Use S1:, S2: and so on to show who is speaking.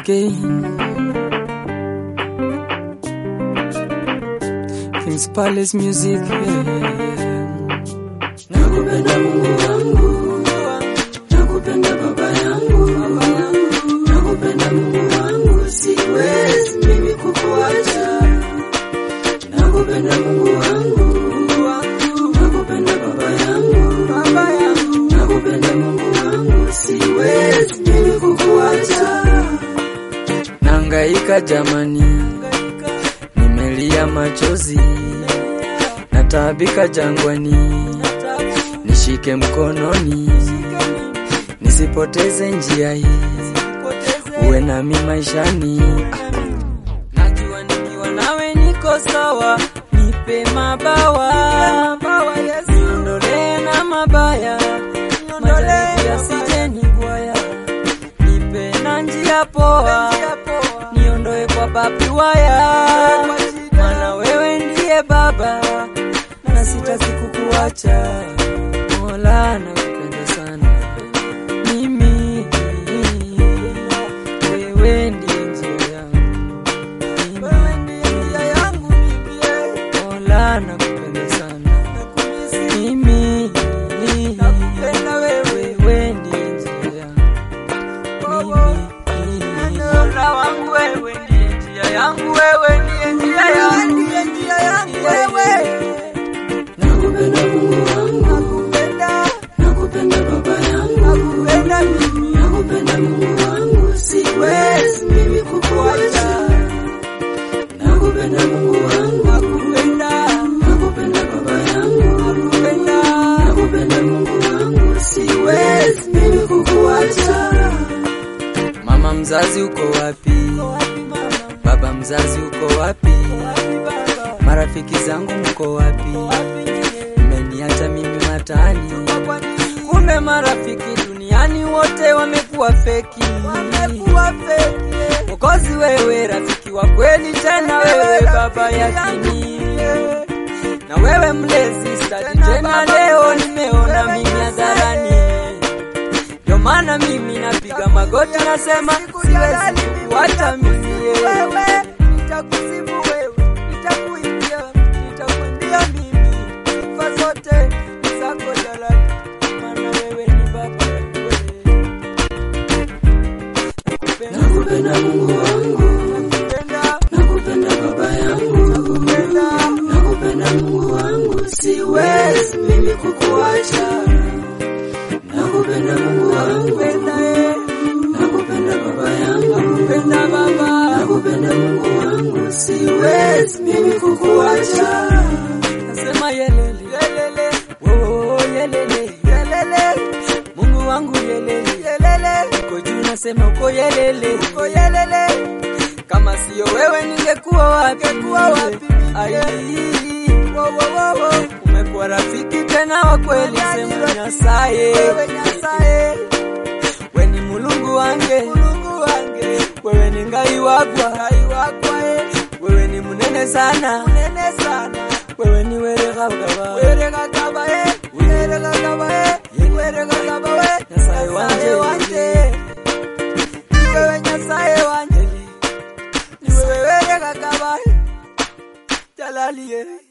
S1: again. King's Palace Music. Yeah.
S2: Nakupenda Mungu wangu, nakupenda baba yangu, nakupenda Mungu wangu, siwezi mimi kukuacha. Nakupenda Mungu wangu, nakupenda baba yangu, nakupenda Mungu wangu, siwezi mimi kukuacha.
S1: Nangaika jamani, nimelia machozi, nataabika jangwani, nishike mkononi, nisipoteze njia hii, uwe nami maishani. Najua nikiwa nawe niko sawa, nipe mabawa, niondolee na mabaya, majaribu yasije nigwaya, nipe na njia poa, niondoe kwa babi waya, maana wewe ndiye Baba na sitaki kukuacha. Mola, nakupenda sana mimi, wewe ndiye njia yangu Mola, nakupenda sana mimi, wewe ndiye njia yangu mimi, Mola wangu, wewe ndiye njia yangu, wewe ndiye njia yangu,
S2: Nakupenda Mungu wangu, nakupenda baba yangu, nakupenda Mungu wangu, siwezi mimi kukuacha. Nakupenda Mungu wangu, nakupenda baba yangu, nakupenda Mungu wangu, siwezi mimi kukuacha.
S1: Mama mzazi uko wapi? Baba mzazi uko wapi? Marafiki zangu mko wapi? Mmeniacha mimi matani. Kumbe marafiki duniani wote wamekuwa feki. Mwokozi wewe, rafiki wa kweli, tena wewe baba yakini, na wewe mlezi stadi, tena leo nimeona mimi hadharani ndio maana mimi napiga magoti nasema siwezi kukuacha mimi nitakusifu wewe nitakuimbia nitakuimbia mimi sifa zote ni zako jalali maana wewe ni baba
S2: Nakupenda Mungu wangu,
S1: nakupenda
S2: nakupenda baba yangu, nakupenda Mungu wangu, siwezi mimi kukuacha. Nakupenda Mungu wangu, nakupenda baba yangu,
S1: nakupenda baba
S2: nakupenda Mungu wangu, siwezi mimi kukuacha.
S1: nasema yelele yelele oh yelele yelele Mungu wangu yelele yelele uko juu nasema uko yelele uko yelele kama sio wewe ningekuwa wapi ningekuwa wapi ai wo wo wo wo umekuwa rafiki tena wa kweli sema nyasaye wewe nyasaye wewe ni mulungu wange mulungu wange wewe ni ngai wagwa ngai wagwa wewe ni munene sana munene sana wewe ni were gaba were gaba eh were gaba eh were gaba we nyasaye wanje wanje wewe nyasaye wanje ni wewe were gaba jalali eh